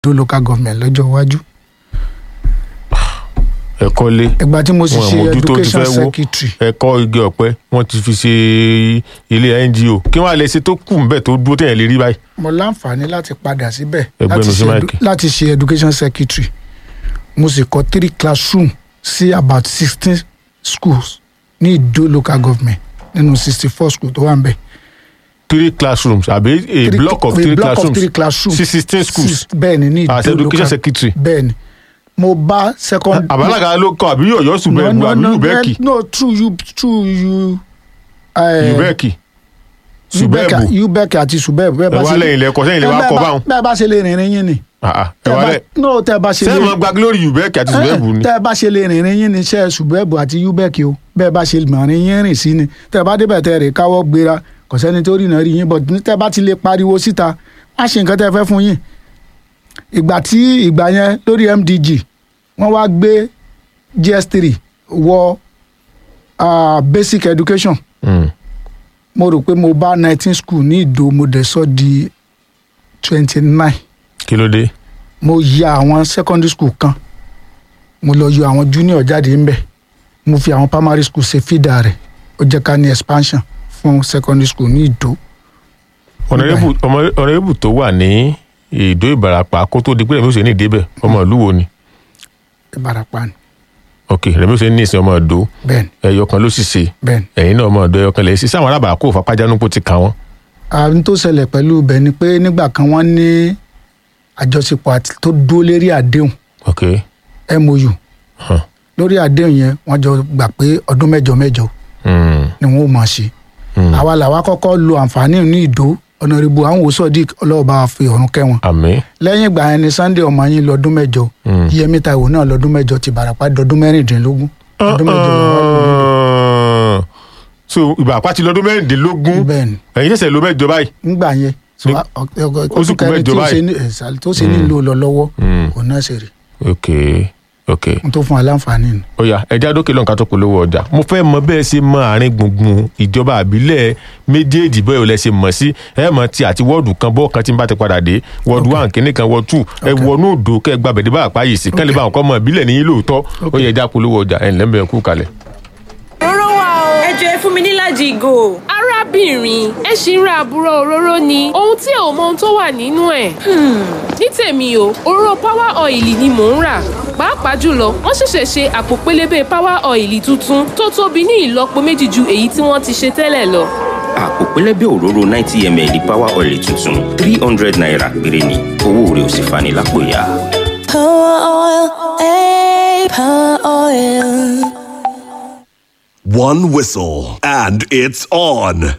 ìdó local government lọ́jọ́ iwájú ẹ̀kọ́ lé ìgbà tí mo sì wọn ṣe àmójútó ti education fẹ́ wó secretary ẹ̀kọ́ igi ọ̀pẹ wọ́n ti fi ṣe ilé ngo kí wọ́n á lè ṣe tó kù ń bẹ̀ tó dúró téèyàn lè rí báyìí. mo láǹfààní láti padà síbẹ̀ Ẹgbẹ́ láti nu sí ṣe máìkì. edu- láti ṣe education secretary mo sì kọ́ three classroom sí about sixteen schools ní ìdó local government nínú sixty four schools tó wà ń bẹ̀. three classrooms àbí a Three- block of a three block of classrooms three classrooms sí sixteen schools Six- bẹ́ẹ̀ni ní as ìdó education local secretary. bẹ́ẹ̀ni mo bá second. àbálága ló kọ àbí yọ̀yọ́ ṣùgbọ́n ẹ̀bù àbí yùbẹ́ẹ̀kì no true you true you. eh, yùbẹ́ẹ̀kì Ubek ṣùbẹ́ẹ̀bù Ubek àti Subeb bẹ́ẹ̀ ẹ bá wá ṣe lẹ́yìn lẹ́kọ̀ọ́ sẹ́yìn lè wá kọ́ báwọn. bẹ́ẹ̀ bá ṣe lè rìnrìn yín ni. Ah, ah, ẹ Tẹ́ wá bá- lẹ́ no tẹ́ bá ṣe lè sẹ́yìn máa gba glory yùbẹ́ẹ̀kì àti ṣùbẹ́ẹ̀bù ni. tẹ́ bá ṣe lè rìnrìn yín ni iṣẹ́ Subeb àti Ubek o bẹ́ẹ̀ bá ṣe mọ̀rin yín rìn sí ni tẹ́ bá débẹ̀ tẹ́ rè káwọ́ gbéra kò sẹ́ni tó rìnà rí yín bọ̀ tẹ́ bá ti lè pariwo síta má ṣe nǹkan tẹ́ fẹ́ fún yín. ìgbà tí ìgbà yẹn lórí MDG wọ́n wá gbé GS3 wọ ah, basic education Mm. mo rò pé mo bá nineteen school ní ìdó mo dẹ̀ sọ di twenty nine kí ló dé. mo ya àwọn secondary school kan mo lọ yọ àwọn junior jáde ńbẹ mo fi àwọn primary school ṣe feeder rẹ̀ ó jẹ́ ká ní expansion fún secondary school ní ìdó ọ̀nàrẹ́bù ọmọ- ọ̀nàrẹ́bù tó wà ní ìdó ìbarapá kó tó di pé rẹ̀mí òsè ní ìdébẹ̀ ọmọ ìlú wo ni ìbarapá ni ok rẹ̀mí òsè ní ìsìn ọmọ ìdó bẹ́ẹ̀ni ẹyọ kan ló sì ṣe bẹ́ẹ̀ni. ẹ̀yin náà ọmọ ìdó ẹyọ kan lè ṣe sáwọn arábàá kó fapájánúpó ti kà wọ́n. àwọn tó ṣẹlẹ̀ pẹ̀lú ibẹ̀ ni pé nígbà kan wọ́n ní àjọṣepọ̀ àti tó dúró lérí àdéhùn ok mou huh. lórí àdéhùn yẹn wọ́n jọ gbà pé ọdún mẹ́jọ mẹ́jọ mm. ni wọ́n ó máa ṣe Mm. àwa làwa kọ́kọ́ lo àǹfààní ní ìdó ọ̀nàrẹ́bù àwọn òsọ̀dí ọlọ́ọ̀bá fi ọ̀run kẹ́wọn àmín lẹ́yìn ìgbà yẹn ni sunday ọmọ yín lọ́dún mẹ́jọ Mm. yẹmi taiwo náà lọ́dún mẹ́jọ ti bàràpá dọ́dún mẹ́rìndínlógún ọdún mẹ́jọ làwọn lò ní so ìbàpá ti lọ́dún mẹ́rìndínlógún ìdó. bẹ́ẹ̀ ni ẹ̀yin ṣẹ̀ṣẹ̀ ló mẹ́jọ báyìí. ńgbà yẹn so Ní- a- ọ- ọ- ó sì oṣù kù kẹrin mẹ́jọ tí ó báyìí. ṣe ní ẹ̀sà tó ṣe nílò lọ lọ́wọ́ Mm. òun náà ṣe rè ok ok n tó fún wa láǹfààní ni. ó yá ẹja dókè lọ́nkà tó polówó ọjà mo fẹ́ mọ bẹ́ẹ̀ ṣe mọ àárín gbùngbùn ìjọba àbílẹ̀ méjèèjì bẹ́ẹ̀ ò lẹ ṣe mọ̀ sí ẹ mọ̀ ti àti wọ́ọ̀dù kan bọ́ọ̀ kan tí n bá ti padà dé wọ́ọ̀dù one kìíní kan wọ́ọ̀dù two ẹ wọnú òdo kẹ́ ẹ gba bẹ̀dẹ̀ bá àpá yìí sí kẹ́lẹ́ bá àwọn kọ́ mọ̀ ìbílẹ̀ níyìn lóòótọ́ ó yẹ ẹja polówó ọjà ẹ̀ ńlẹ́ bẹ̀rẹ̀ kú kalẹ̀. òróró wà o. ẹ jọ ẹ fún mi nílàjì ìgò. arábìnrin ẹ ṣì ń ra àbúrò òróró ni ohun tí ò mọ ohun tó wà nínú ẹ̀. ní tèmi o òróró power oil ni mò ń rà pàápàá jùlọ wọ́n ṣẹ̀ṣẹ̀ ṣe àpò pélébé power oil tuntun tó tóbi ní ìlọ́po méjì ju èyí tí wọ́n ti ṣe tẹ́lẹ̀ lọ. àpò pẹlẹbẹ òróró ninety ml power oil tuntun three hundred naira péré ni owó rẹ̀ ò sì fani lápò ya. Power oil, eh, power oil. One whistle, and it's on.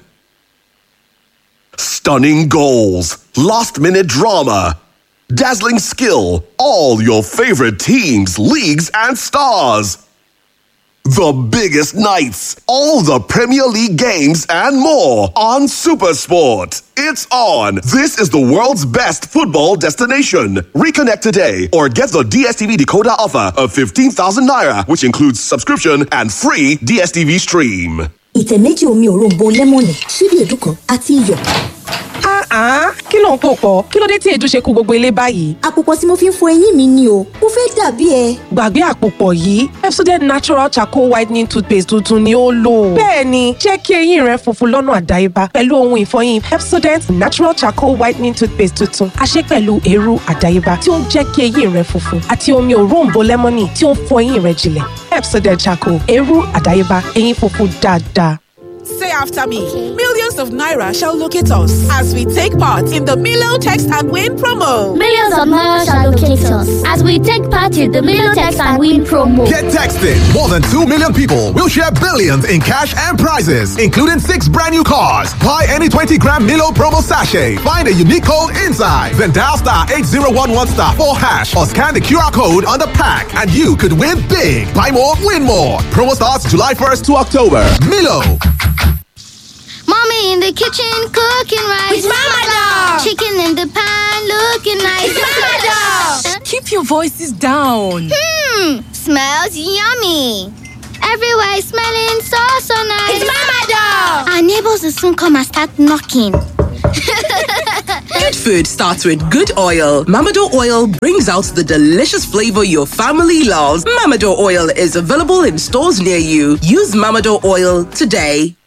Stunning goals, last minute drama, dazzling skill, all your favorite teams, leagues, and stars. The biggest nights, all the Premier League games, and more on Supersport. It's on. This is the world's best football destination. Reconnect today or get the DSTV decoder offer of 15,000 naira, which includes subscription and free DSTV stream. ìtẹ̀ méjì omi òróǹbó lẹ́mọ̀nì ṣíbí èédú kan àti iyọ̀. Ah, kí ló ń pò pọ̀? Kí ló dé tí èédú ṣe kú gbogbo ilé báyìí? àpòpọ̀ tí mo fi ń fọ eyín mi ni o mo fẹ́ dàbí ẹ. Gbàgbé àpòpọ̀ yìí, Pepsodent Natural Charcoal Whitening Toothpaste tuntun ni ó lò. Bẹ́ẹ̀ni, jẹ́ kí eyín rẹ funfun lọ́nà àdáyébá pẹ̀lú ohun ìfọyín Pepsodent Natural Charcoal Whitening Toothpaste tuntun. A ṣe pẹ̀lú eérú àdáyébá tí ó ń jẹ́ kí eyín rẹ funfun àti omi òróǹbó lẹ́mọ́nì tí ó ń fọ eyín rẹ jinlẹ̀. Pepsodent Charcoal, eérú àdáyébá, eyín funfun dáadáa. Say after me. Millions of Naira shall locate us as we take part in the Milo Text and Win promo. Millions of Naira shall locate us as we take part in the Milotex and Win promo. Get texted. More than 2 million people will share billions in cash and prizes, including six brand new cars. Buy any 20 gram Milo promo sachet. Find a unique code inside. Then dial star 8011 star 4 hash or scan the QR code on the pack and you could win big. Buy more, win more. Promo starts July 1st to October. Milo. Mommy in the kitchen cooking rice. It's Mama Dog. Chicken in the pan looking nice. It's Mama Dog. Keep your voices down. Hmm, smells yummy. Everywhere is smelling so so nice. It's Mama Dog. Our neighbors will soon come and start knocking. Good food starts with good oil. Mamado oil brings out the delicious flavor your family loves. Mamado oil is available in stores near you. Use Mamado oil today.